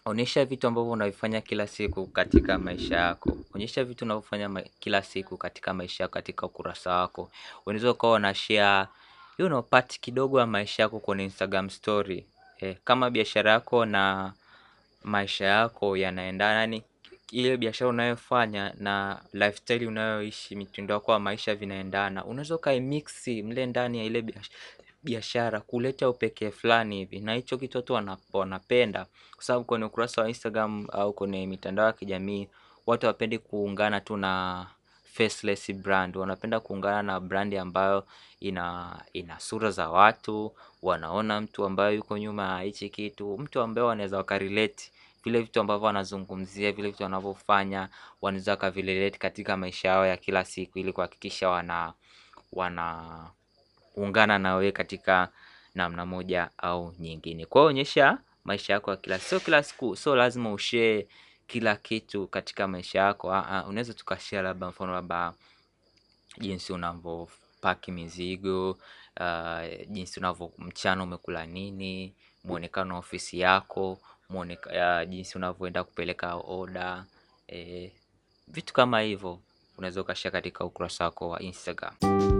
Onyesha vitu ambavyo unavifanya kila siku katika maisha yako. Onyesha vitu unavyofanya ma kila siku katika maisha yako katika ukurasa wako. Unaweza ukawa unashare you know part kidogo ya maisha yako kwenye Instagram story. Eh, kama biashara yako na maisha yako yanaendana, yaani ile biashara unayofanya na lifestyle unayoishi, mitindo yako ya maisha vinaendana, unaweza ukaimix mle ndani ya ile biashara kuleta upekee fulani hivi, na hicho kitu watu wanapenda, kwa sababu kwenye ukurasa wa Instagram au kwenye mitandao ya kijamii watu hawapendi kuungana tu na faceless brand, wanapenda kuungana na brand ambayo ina ina sura za watu, wanaona mtu ambaye yuko nyuma ya hichi kitu, mtu ambaye wanaweza wakarelate vile vitu ambavyo wanazungumzia, vile vitu wanavyofanya, wanaweza wakavirelate katika maisha yao ya kila siku, ili kuhakikisha wana wanaungana na wewe katika namna moja au nyingine. Kwa hiyo onyesha maisha yako ya kila sio kila siku, sio lazima ushare kila kitu katika maisha yako. Unaweza tukashare labda mfano labda jinsi unavyopaki mizigo, uh, jinsi unavyo mchana umekula nini, muonekano wa ofisi yako, muoneka, uh, jinsi unavyoenda kupeleka oda eh, vitu kama hivyo unaweza ukashare katika ukurasa wako wa Instagram.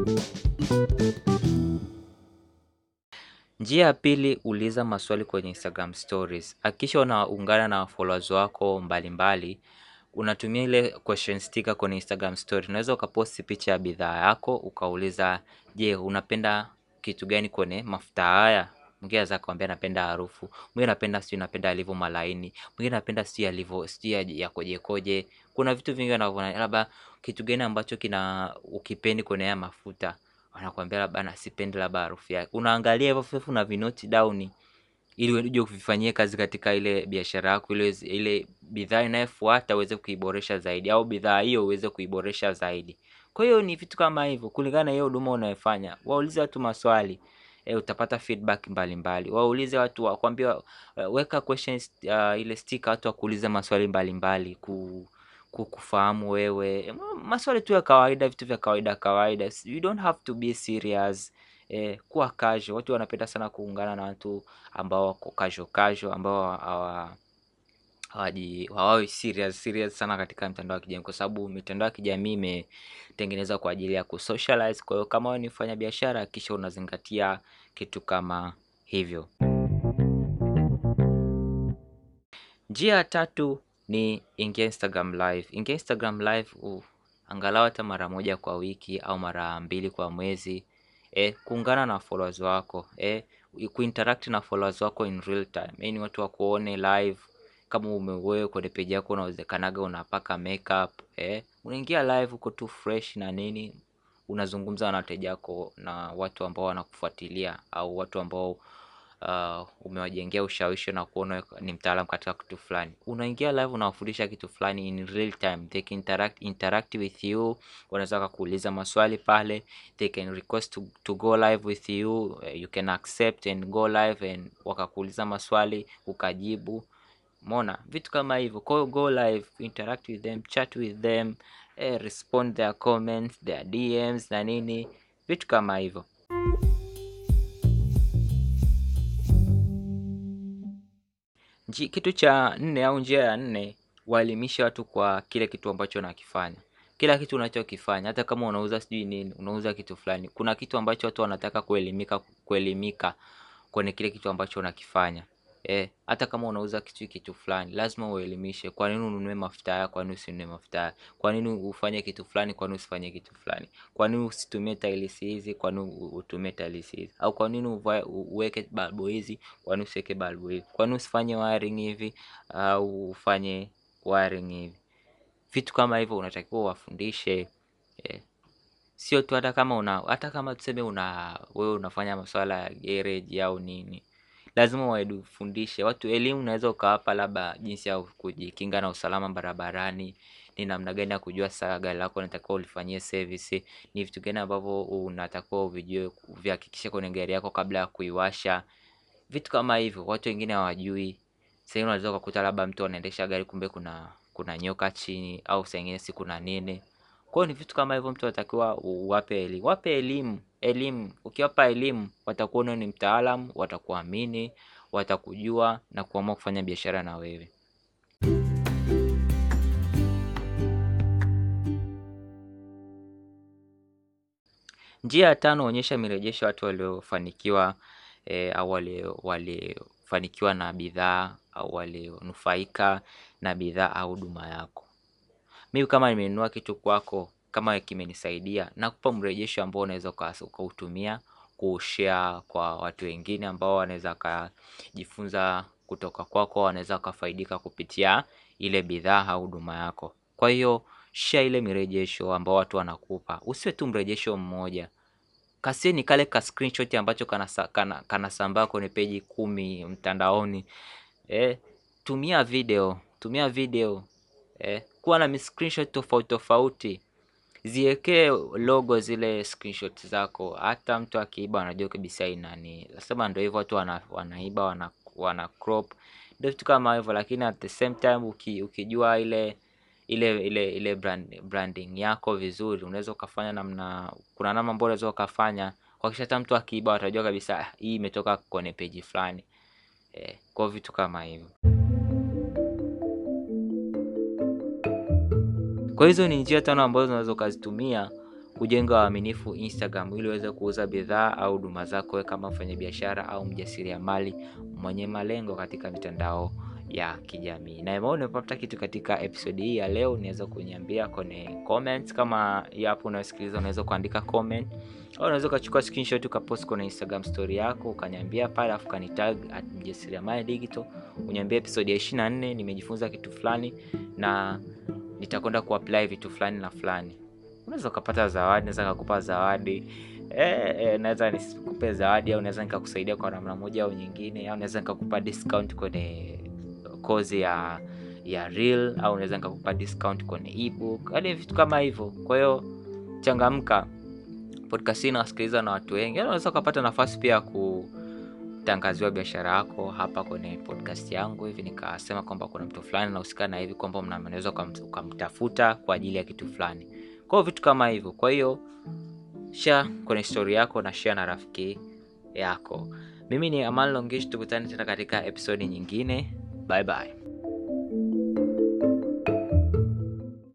Njia ya pili, uliza maswali kwenye Instagram stories. Hakikisha unaungana na followers wako mbalimbali, unatumia ile question sticker kwenye Instagram story. Unaweza ukaposti picha ya bidhaa yako ukauliza, je, unapenda kitu gani kwenye mafuta haya? Mwingine anaweza kuambia napenda harufu, mwingine anapenda sijui napenda alivyo malaini, mwingine anapenda sijui alivyo sijui yakoje koje. Kuna vitu vingi wanavyo, labda kitu gani ambacho kina ukipendi kwenye haya mafuta anakuambia labda na sipendi labda harufu yake. Unaangalia hivyo fufu na vinoti down ili uje kuvifanyia kazi katika ile biashara yako, ile ile bidhaa inayofuata uweze kuiboresha zaidi, au bidhaa hiyo uweze kuiboresha zaidi. Kwa hiyo ni vitu kama hivyo, kulingana na hiyo huduma unayofanya. Waulize watu maswali e, utapata feedback mbalimbali. Waulize watu wakwambia, uh, weka questions uh, ile sticker, watu wakuulize maswali mbalimbali ku kukufahamu wewe, maswali tu ya kawaida, vitu vya kawaida kawaida. You don't have to be serious. Eh, kuwa casual. Watu wanapenda sana kuungana na watu ambao wako casual casual, ambao hawa hawaji hawawi serious serious sana katika mitandao ya kijamii, kwa sababu mitandao ya kijamii imetengenezwa kwa ajili ya kusocialize. Kwa hiyo kama wewe ni mfanya biashara, kisha unazingatia kitu kama hivyo. Njia ya tatu ni ingia Instagram live. Ingia Instagram live uh, angalau hata mara moja kwa wiki au mara mbili kwa mwezi eh, kuungana na followers wako eh, kuinteract na followers wako in real time, yaani watu wakuone live. Kama umewewe kwenye page yako unawezekanaga unapaka makeup eh, unaingia live uko tu fresh na nini, unazungumza na wateja wako na watu ambao wanakufuatilia au watu ambao uh, umewajengea ushawishi na kuona ni mtaalamu katika kitu fulani, unaingia live unawafundisha kitu fulani in real time, they can interact, interact with you. Wanaweza kukuuliza maswali pale, they can request to, to go live with you, you can accept and go live and wakakuuliza maswali ukajibu. Umeona vitu kama hivyo. Kwa hiyo go live, interact with them, chat with them, eh, respond their comments, their DMs na nini, vitu kama hivyo. Kitu cha nne au njia ya nne, waelimishe watu kwa kile kitu ambacho unakifanya. Kila kitu unachokifanya, hata kama unauza sijui nini, unauza kitu fulani, kuna kitu ambacho watu wanataka kuelimika kuelimika kwenye kile kitu ambacho unakifanya. Eh, hata kama unauza kitu kitu fulani, lazima uelimishe. Kwa nini ununue mafuta haya, kwa nini usinunue mafuta haya? Kwa nini ufanye kitu fulani, kwa nini usifanye kitu fulani? Kwa nini usitumie tiles hizi, kwa nini utumie tiles hizi? Au kwa nini uweke balbu hizi, kwa nini usiweke balbu hivi? Kwa nini usifanye wiring hivi au ufanye wiring hivi? Vitu kama hivyo unatakiwa uwafundishe eh. Sio tu hata kama una hata kama tuseme una wewe unafanya masuala ya garage au nini lazima wafundishe watu elimu. Unaweza ukawapa labda jinsi ya kujikinga na usalama barabarani, ni namna gani ya kujua saa gari lako unatakiwa ulifanyie service, ni vitu gani ambavyo unatakiwa uvijue vihakikishe kwenye gari yako kabla ya kuiwasha, vitu kama hivyo. Watu wengine hawajui. Sasa unaweza kukuta labda mtu anaendesha gari kumbe kuna kuna nyoka chini, au saa nyingine si kuna nini. Kwa hiyo ni vitu kama hivyo, mtu anatakiwa uwape elimu, wape elimu elimu. Ukiwapa elimu, watakuona ni mtaalamu, watakuamini, watakujua na kuamua kufanya biashara na wewe. Njia ya tano, onyesha mirejesho watu waliofanikiwa e, au waliofanikiwa na bidhaa au walionufaika na bidhaa au huduma yako. Mimi kama nimenunua kitu kwako, kama kimenisaidia, nakupa mrejesho ambao unaweza ukautumia kushare kwa watu wengine ambao wanaweza wakajifunza kutoka kwako, wanaweza wakafaidika kupitia ile bidhaa au huduma yako. Kwa hiyo share ile mirejesho ambao watu wanakupa, usiwe tu mrejesho mmoja. Kasie ni kale ka screenshot ambacho kanasambaa kana, kana kwenye peji kumi mtandaoni. Eh, tumia video, tumia video eh, kuwa na screenshot tofauti tofauti, ziwekee logo zile screenshot zako. Hata mtu akiiba anajua kabisa hii nani. Nasema ndio hivyo, watu wana, wanaiba wana, wana crop ndio vitu kama hivyo, lakini at the same time uki, ukijua ile ile ile ile brand, branding yako vizuri, unaweza ukafanya namna, kuna namna ambayo unaweza ukafanya kuhakikisha hata mtu akiiba watajua kabisa hii imetoka kwenye peji fulani eh, kwa vitu kama hivyo. Kwa hizo ni njia tano ambazo unaweza ukazitumia kujenga waaminifu Instagram ili uweze kuuza bidhaa au huduma zako kama mfanyabiashara au mjasiriamali mwenye malengo katika mitandao ya kijamii. Na imeona umepata kitu katika episode hii ya leo, unaweza kuniambia kwenye comments. Kama yapo unayosikiliza, unaweza kuandika comment au unaweza ukachukua screenshot ukapost kwenye Instagram story yako ukaniambia pale, afu kanitag at mjasiriamali digital, uniambia episode ya 24 nimejifunza kitu fulani na nitakwenda kuapply vitu fulani na fulani. Unaweza ukapata zawadi, naweza kukupa zawadi eh, eh, naweza nisikupe zawadi au naweza nikakusaidia kwa namna moja au nyingine, au naweza nikakupa discount kwenye kozi ya ya reel au naweza nikakupa discount kwenye ebook, yaani vitu kama hivyo. Kwa hiyo changamka, podcast hii inasikiliza na watu wengi, unaweza ukapata nafasi pia ya kutangaziwa biashara yako hapa kwenye podcast yangu, hivi nikasema kwamba kuna mtu fulani anahusika na hivi, kwamba mnaweza ukamtafuta kwa ajili ya kitu fulani, kwa hiyo vitu kama hivyo. Kwa hiyo share kwenye story yako na share na rafiki yako. Mimi ni Aman Longish, tukutane tena katika episodi nyingine. Bye bye.